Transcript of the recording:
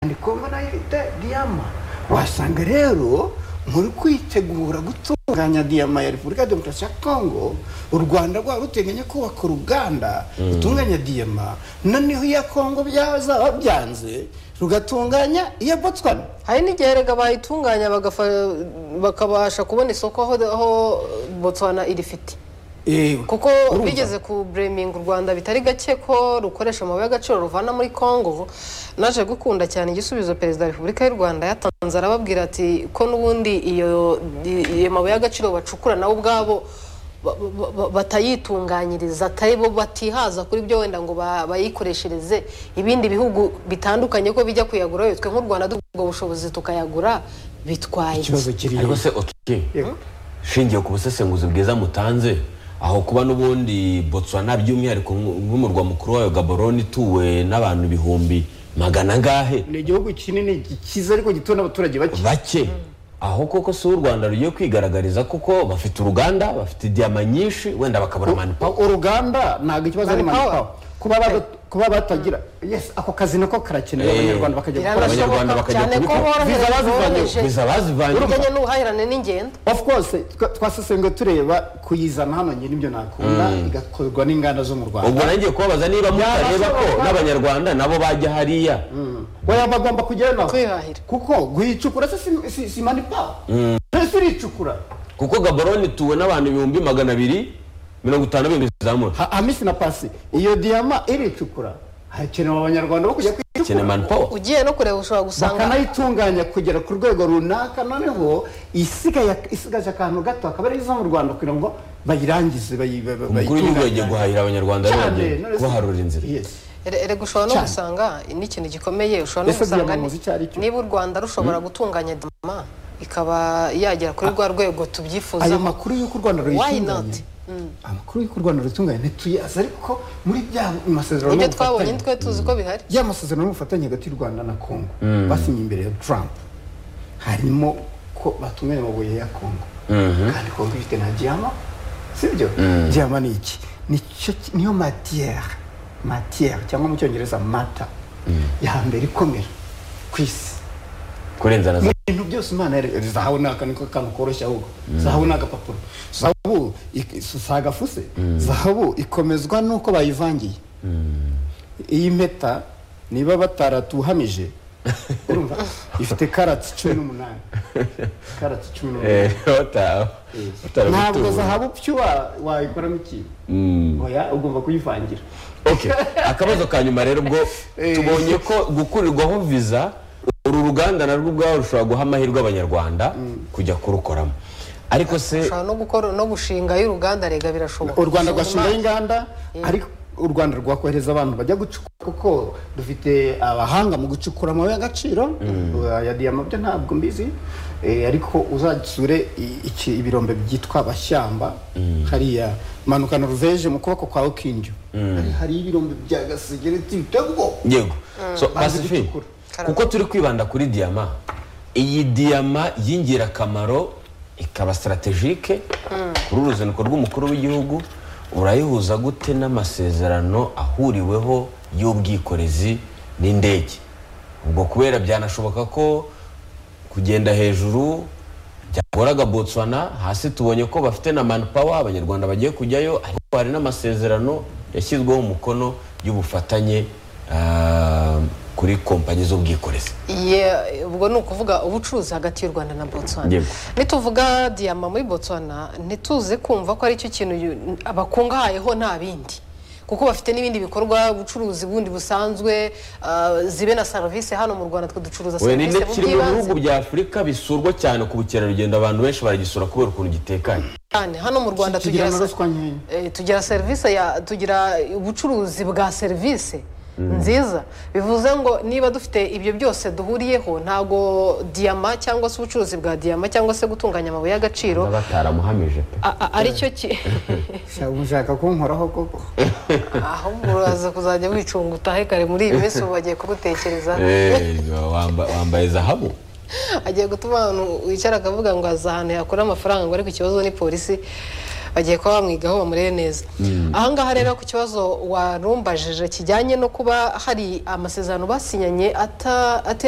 igomba nayo ifite diyama wasanga rero muri kwitegura gutunganya diyama ya repubulika ya demokarasi ya kongo u rwanda rwaba ruteganya kubaka uruganda rutunganya diyama noneho iya kongo byazaba byanze rugatunganya iya botswana hari n'igihe rega bayitunganya bagafa- bakabasha kubona isoko aho aho botswana irifite Ewe, kuko urumva? bigeze ku bureminga u rwanda bitari gake ko rukoresha amabuye y'agaciro ruvana muri congo naje gukunda cyane igisubizo perezida wa repubulika y'u rwanda yatanze arababwira ati ko n'ubundi iyo iyo mabuye y'agaciro bacukura nabo ubwabo ba- ba- ba- batayitunganyiriza atari bo batihaza kuri byo wenda ngo ba- bayikoreshereze ibindi bihugu bitandukanye ko bijya kuyagura witwe nk'u rwanda dufite ubwo bushobozi tukayagura bitwaye iki? ikibazo kiri ariko se otuke shingiye ku busesenguzi bwiza mutanze aho kuba n'ubundi botswana by'umwihariko nk'u- nk'umurwa mukuru wayo gaborone ituwe n'abantu ibihumbi magana angahe ni igihugu kinini cyiza ariko gituwe n'abaturage bake bake aho koko si u rwanda rugiye kwigaragariza kuko bafite uruganda bafite diyama nyinshi wenda bakabura manipawa uruganda ntabwo ikibazo ari Manpower. manipawa kuba bada- kuba batagira yes ako kazi nako karakenewe Eh, abanyarwanda bakajya gukora biranashoboka Abanyarwanda bakajya cyane ko kubikora. Viza bazivanye. boroheje biza bazivanye bijyanye n'ubuhahirane n'ingendo of course twa- twasesenguye tureba kuyizana hano njye nibyo nakunda igakorwa n'inganda zo mu ubwo rwanda nangiye kubabaza niba mutareba ko bashoboka. n'abanyarwanda nabo bajya hariya oya bagomba kujyayo nabo Kwihahira. kuko guhicukura se si- si- si manipawa mbese uricukura kuko gaborone ituwe n'abantu ibihumbi magana abiri mirongo itanu bindi bizamura Ha- hamisi na pasi iyo diyama iricukura hakenewe abanyarwanda bo kujya cyane kwicukura manipawa ugiye no kureba ushobora gusanga bakanayitunganya kugera ku rwego runaka noneho isigaye isigaje akantu gato akaba ari iza mu rwanda kugira ngo bayirangize bayi- ba- ba- umukuru w'igihugu yagiye bayitunganye. guhahira abanyarwanda Cyane, yabanje none se- kubaharura inzira Yes. Ere- erega ushobora no Cyane. gusanga n'ikintu gikomeye ushobora no Ese gusanga diyama muzi icyo ari cyo? niba u rwanda rushobora gutunganya dama ikaba yagera kuri rwa rwego tubyifuza ayo makuru y'uko u rwanda Why ruyitunganya not? amakuru y'uko u rwanda ruyitunganya ntituyazi ariko muri bya masezerano ibyo n'ubufatanye- twabonye twe tuzi ko bihari ya masezerano y'ubufatanye hagati y'u rwanda na kongo basinye imbere ya trump harimo ko batunganya amabuye ya kongo kandi kongo ifite na diyama sibyo diyama ni iki Nicyo ki- niyo matiyere matiyere cyangwa mu cyongereza mata ya mbere ikomera ku isi kurenza na za mu bintu byose imana yari zahabu ni akantu k'akantu koroshye ahubwo zahabu ni agapapuro zahabu ik- si agafuse zahabu ikomezwa n'uko bayivangiye iyi mpeta niba bataratuhamije urumva ifite karati cumi n'umunani karati cumi n'umunani ntabwo zahabu pyo wa- wayikoramo ikintu oya ugomba kuyivangira Okay. akabazo ka nyuma rero ubwo tubonye ko gukurirwaho viza uru ruganda narwo ubwaho rushobora guha amahirwe abanyarwanda kujya kurukoramo ariko se ushobora no gukora no gushingayo uruganda rega birashoboka u rwanda rwashingaho Ushinga inganda ariko u rwanda rwakohereza abantu bajya gucukura kuko dufite abahanga mu gucukura amabuye y'agaciro ya diyama byo ntabwo mbizi Eh, ariko uzasure i- iki- ibirombe byitwa bashyamba hariya manuka noruveje mu kuboko kwawe k'indyo Hari- hari ibirombe bya gasegereti bitego yego so Bazi Pacifique, gucukura. kuko turi kwibanda kuri diyama iyi diyama y'ingirakamaro ikaba strategike kuri uruzinduko rw'umukuru w'igihugu urayihuza gute n'amasezerano ahuriweho y'ubwikorezi n'indege ubwo kubera byanashoboka ko kugenda hejuru byagoraga botswana hasi tubonye ko bafite na manpower abanyarwanda bagiye kujyayo ariko hari n'amasezerano yashyizweho umukono y'ubufatanye ah, kuri kompanyi z'ubwikorezi Ye- ubwo ni ukuvuga ubucuruzi hagati y'u rwanda na botswana Yego. nituvuga diyama muri botswana ntituze kumva ko aricyo kintu yu- bakungahayeho nta bindi kuko bafite n'ibindi bikorwa ubucuruzi bundi busanzwe ah, zibe na serivisi hano mu rwanda twe ducuruza we ni serivisi mu kiri mu bihugu by'ibanze bya afurika bisurwa cyane ku bukerarugendo abantu benshi baragisura kubera ukuntu gitekanye cyane hano mu rwanda tugira kigira na ruswa nkeya Eh, tugira serivisi ya tugira ubucuruzi bwa serivisi nziza bivuze ngo niba dufite ibyo byose duhuriyeho ntago diyama cyangwa se ubucuruzi bwa diyama cyangwa se gutunganya amabuye y'agaciro bataramuhamije pe a- a- ari cyo ki Shaka- mushaka kunkoraho koko ahubwo uraza kuzajya wicunga utahe kare muri iyi minsi ubu bagiye kugutekereza Eh, wamba- wambaye zahabu agiye gutuma abantu wicara akavuga ngo azi ahantu yakura amafaranga ngo ariko ikibazo ni polisi bagiye kuba bamwigaho bamurebe neza ahangaha rero ku kibazo warumbajije kijyanye no kuba hari amasezerano basinyanye ata- atere